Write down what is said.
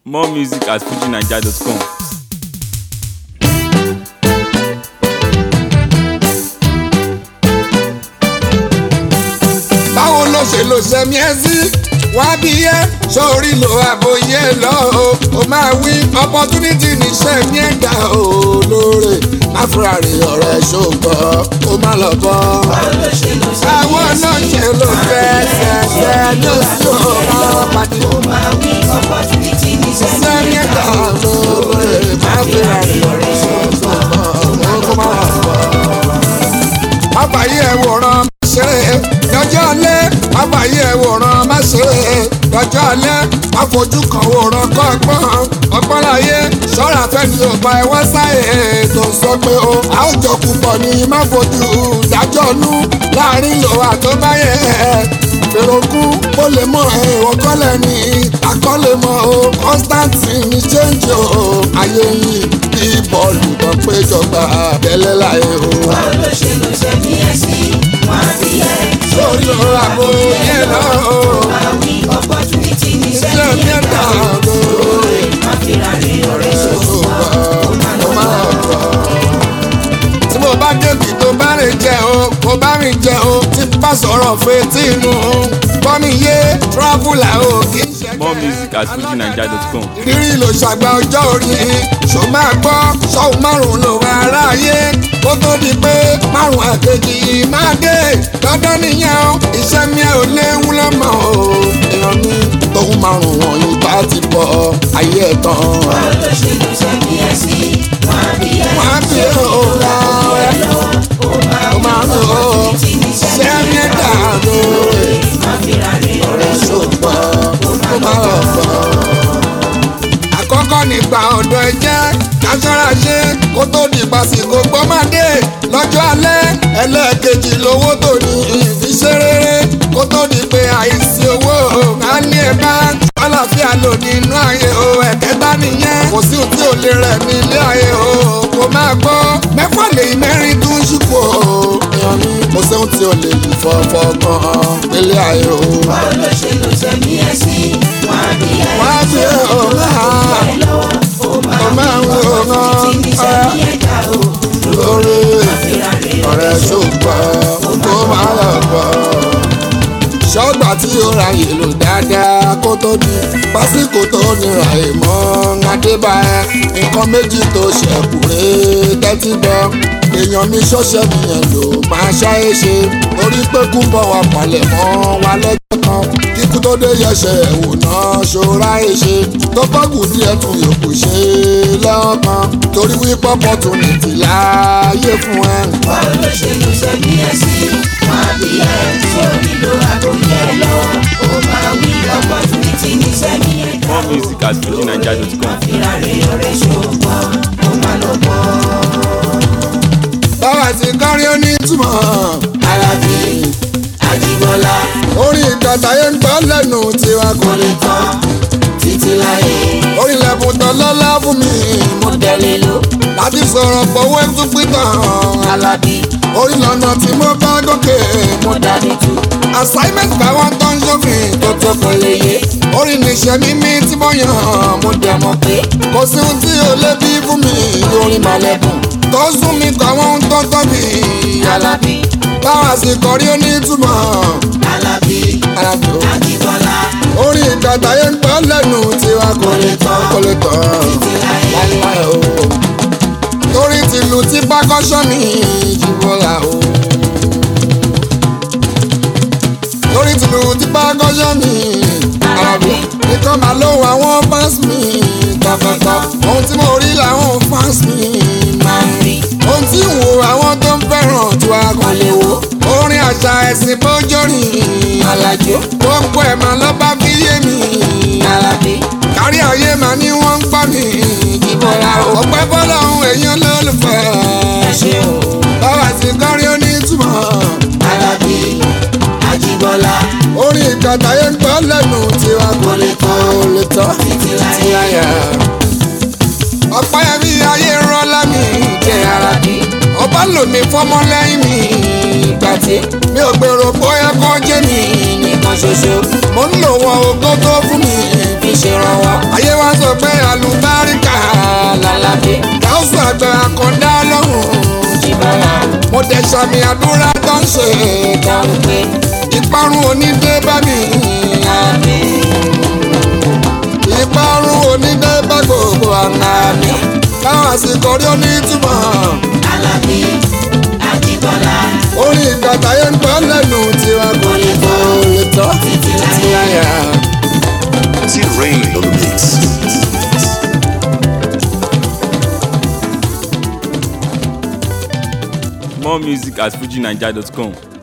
More music at fujinaija.com. báwo ló ṣe lò sẹ́mi ẹ́ sí wá bí yẹ sórí lo àbòyẹ lọ o ó máa wí opportunity ní sẹ́mi ẹ̀ dá o lóore máfúrárì ọ̀rẹ́ ṣògbọ́ ó má lọ bọ́. àwọn náà ṣe ló fẹ́ ṣẹ̀ṣẹ̀ ló sì ó máa pàdé. sẹ́mi ẹ̀ dá lóore máfúrárì ọ̀rẹ́ ṣògbọ́ ó má lọ bọ́. àbáyé ẹ̀ wòran ṣeré lọ́jọ́ alẹ́ àbáyé ẹ̀ wòran má ṣeré lọ́jọ́ alẹ́ àfojú kan wòran kọ́ ọgbọ́n ọgbọ́n láyé ṣọ́ra fẹ́ni ọba ẹ̀wọ́n sáyé tó sọ pé o a ó jọ púpọ̀ ní má fojú dájọ́ nú láàrin lò àtọ́báyé fèròkú ó lè mọ ẹ̀wọ̀n kọ́lẹ̀ ní akọ́lẹ̀ mọ́ o constantine ní change o ayé yìí bí bọ́ọ̀lù tó péjọba tẹ́lẹ̀ láyé o. sórí ọ̀rọ̀ àbò yẹn lọ o iṣẹ́ mi ẹ̀ dà lóore tí mo bá débi tó bá rìn jẹ o mo bá rìn jẹ o tí n bá sọ̀rọ̀ fetí inú bọ́mi yé traveller o kì í ṣe More music at fujinaija.com. ìrírí ló ṣàgbà ọjọ́ orí ṣó máa gbọ́ ṣọ́hún márùn-ún ló wà aráyé kó tó di pé márùn-ún àkejì máa dé dandan nìyẹn o iṣẹ́ mi ò léwu lọ́mọ o èèyàn mi tóun márùn-ún wọ̀nyí bá ti bọ̀ ayé ẹ̀ tán. wọ́n á bí òòlà ẹ̀ ó máa ń lò ó ṣé mi dà lóore ọ̀rẹ́ ṣùgbọ́n ó máa lọ bọ̀ àkọ́kọ́ nígbà ọ̀dọ́ ẹ jẹ́ kására ṣe kó tó di pàṣípò gbọ́mọdé lọ́jọ́ alẹ́ ẹlẹ́ẹ̀kejì lówó tó ní ìfiṣẹ́ rere kó tó di pé àìsí owó ká ní ẹ bá àlàáfíà lò nínú ayé o ẹ̀kẹta nìyẹn kò sí òtí ò lè rẹ̀ ní ilé ayé o kò máa gbọ́ mẹ́fà lè mẹ́rin tún ṣùpọ̀ èèyàn mi kò sóhun tí ò lè lù fọ́fọ́ gan nílé ayé o. wá bí ọ̀gá ọmọ àwọn ọ̀gá lórí ọ̀rẹ́ ṣùgbọ́n kó máa lọ bọ̀. ṣọ́gbà tí ó ra ìlú dáadáa kó tó di pásíkò tó nira ìmọ̀ adébáyé nǹkan méjì tó ṣẹ̀kù rèé tẹ́tí gbọ́ èèyàn mi ṣọ́ṣẹ́ nìyẹn ló máa ṣáyé ṣe torí pé kú bọ̀ wá palẹ̀ mọ́ wa lọ́jọ́ kan kíkú tó dé yẹsẹ̀ ẹ̀wò náà ṣọ́ra ẹ̀ ṣe tó bọ́gù díẹ̀ tún yòókù ṣe lọ́kàn torí wípé opportunity láàyè fún ẹ. More music at fujinaija.com. báwa ti kọrin ó ní túmọ̀ alábí àjíbọ́lá orin ìgbàtàyé ń gbọ́ lẹ́nu tiwa kò lè tán títí láyé orin lẹ́bùn tán lọ́lá fún mi mo tẹ̀lé lò láti sọ̀rọ̀ pọ̀wọ́ ẹ̀ tún pítàn alábí orin lọ́nà tí mo bá gòkè mo dání tu assignment báwọn tó ń ṣòfin tó tó kò lè yé orin níṣẹ́ mímí tí mo yàn mo dẹ̀ mọ̀ pé kò sí ohun tí ò lè bí fún mi orin màlẹ́bùn tó sún mi kọ́ àwọn ohun tó tóbi alábí báwa sì kọrí onítùmọ̀ alábí alábí o orin ìgbàdáyé ń gbọ́ lẹ́nu tiwa kò lè tán kò lè tán láíláí o torí tìlù tí pákọ́ṣọ́ mi jìbọ́lá o torí tìlù tí pákọ́ṣọ́ mi alábí nìkan máa ló àwọn fans mi tọkàntọ ohun tí mo rí làwọn fans mi máa ń rí ohun tí ń wo àwọn tó ń fẹ́ràn tí wàá kàn lè wo orin àṣà ẹ̀sìn bójórìn alájò gbogbo ẹ̀ máa lọ́ bá fi yé mi alábí kárí ayé máa ní wọ́n ń gbọ́ mi ìbọ̀lá ọ̀pẹ́ bọ́lá ohun èèyàn lólùfẹ́ báwa ti kọrin onítùmọ̀ alábí àjíbọ́lá orin ìkàtàyé ń gbọ́ lẹ́nu tiwa kò lè tán kò lè tán títí láyà ọ̀pẹ́ mi ayé rọ́lá mi jẹ́ ara bí ọba lò mí fọmọ lẹ́yìn mi ìgbà tí mi ò gbèrò bóyá kọ́ jẹ́ mi nìkan ṣoṣo mo ń lò wọn ògo tó fún mi fi ṣèrànwọ́ ayé wa sọ pé bẹ̀bẹ̀ àkọ́dá lọ́hùn. Jíbọ́lá mo dẹ̀ sàmì àdúrà tó ń ṣe dáhùn pé ìparun onídé bá mi. àmì ìparun onídé bá gbogbo àná mi. káwọn àsìkò rí onítùmọ̀. Alábí Ajíbọ́lá orin ìgbàgbà yẹn ń gbọ́ lẹ́nu tiwa kò lè tó lè tọ́ títí títí láyé. láyà. T-Rain on the mix. More music at fujinaija.com.